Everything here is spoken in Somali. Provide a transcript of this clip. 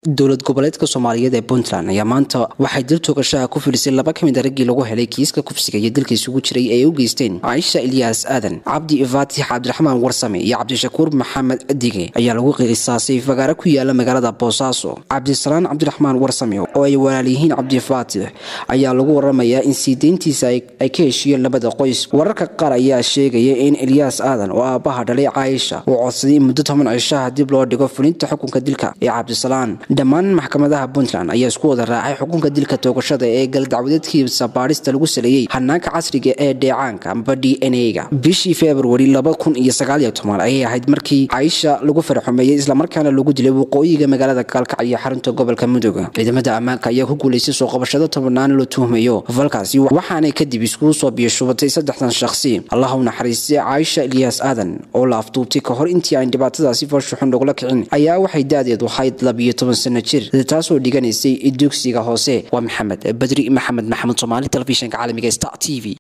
dowlad goboleedka soomaaliyeed ee puntland ayaa maanta waxay dil toogashaha ku filisay laba ka mid a raggii lagu helay kiiska kufsiga iyo dilka isugu jiray ee ay u geysteen caaisha ilyaas aadan cabdi faatix cabdiraxmaan warsame iyo cabdishakuur maxamed dige ayaa lagu qisaasay fagaare ku yaala magaalada boosaaso cabdisalaan cabdiraxmaan warsame oo ay walaal yihiin cabdi faatix ayaa lagu waramayaa in sii deyntiisa ay ka heshiiyeen labada qoys wararka qaar ayaa sheegaya in ilyaas aadan oo aabbaha dhalay caaisha uu codsaday in muddo toban cishaha dib loo dhigo fulinta xukunka dilka ee cabdisalaan dhammaan maxkamadaha puntland ayaa isku wada raacay xukunka dilka toogashada ee galdacwadeedkiisa baadhista lagu saleeyey hanaanka casriga ee dheecaanka amba d n a-ga bishii februari laba kun iyo sagaaliyo toban ayay ahayd markii caaisha lagu faraxumeeyey islamarkaana lagu dilay waqooyiga magaalada gaalkacyo xarunta gobolka mudug ciidamada ammaanka ayaa ku guulaystay soo qabashada tobannaan la tuhmayo falkaasi waxaanay kadib iskugu soo biyashubatay saddexdan shakhsi allah u naxariistay caaisha ilyaas aadan oo la afduubtay ka hor intii aan dhibaatadaasi fooshuxun lagula kicin ayaa waxay da-deedu ahayd labiyo toban sano jir taasoo dhiganaysay dugsiga hoose waa maxamed badri maxamed maxamuud soomaali telefishinka caalamiga star t v